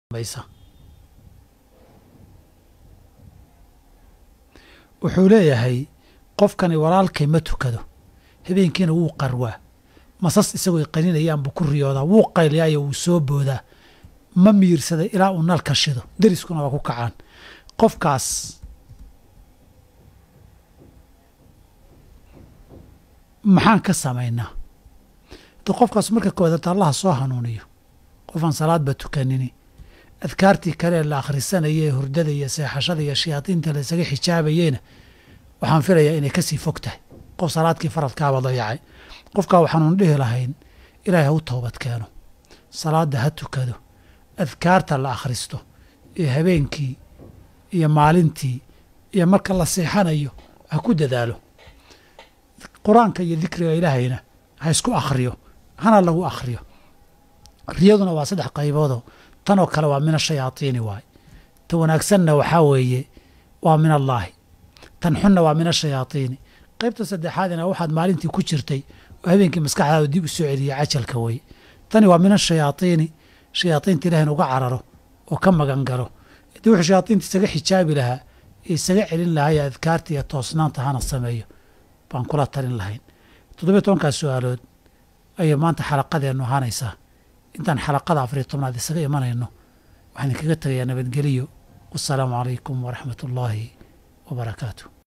wuxuu leeyahay qofkani walaalkay ma tukado habeenkiina wuu qarwaa masas isagoo qaninayaan buu ku riyoodaa wuu qayliyaayo wuu soo boodaa ma miirsaday ilaa uu nalka shido deriskuna waa ku kacaan qofkaas maxaan ka samaynaa de qofkaas marka koodaad allaha soo hanuuniyo qofaan salaadba tukanini adkaartii kale la akhrisanaya ee hurdada iyo seexashada iyo shayaadiinta la isaga xijaabayeyna waxaan filayaa inay kasii fog tahay qof salaadkii faradkaaba dayacay qofkaa waxaanuun dhihi lahayn ilaahay ha u toobad keeno salaadda ha tukado adkaarta la akhristo iyo habeenkii iyo maalintii iyo marka la seexanayo ha ku dadaalo qur-aanka iyo dikriga ilaahayna ha isku akhriyo hana lagu akhriyo riyaduna waa saddex qayboodoo tanoo kale waa min ashayaadiini waay ta wanaagsanna waxaa weeye waa min allaahi tan xunna waa min ashayaadiini qaybta saddexaadina waxaad maalintii ku jirtay oo habeenkii maskaxdaada dib u soo celiya cajalka weye tani waa min ashayaadiini shayaadiinta ilaah in uga cararo oo ka magan galo haddii wuxuu shayaadiinta isaga xijaabi lahaa ee isaga celin lahaa ee adkaarta iyo toosnaanta hana sameeyo baan kula talin lahayn toddobiyo tobankaas su-aalood ayay maanta xalaqadeennu ahaanaysaa intaan xalaqada afariyo tobnaad isaga imanayno waxaan idinkaga tegayaa nabadgeliyo wasalaamu calaykum waraxmat ullaahi wa barakaatu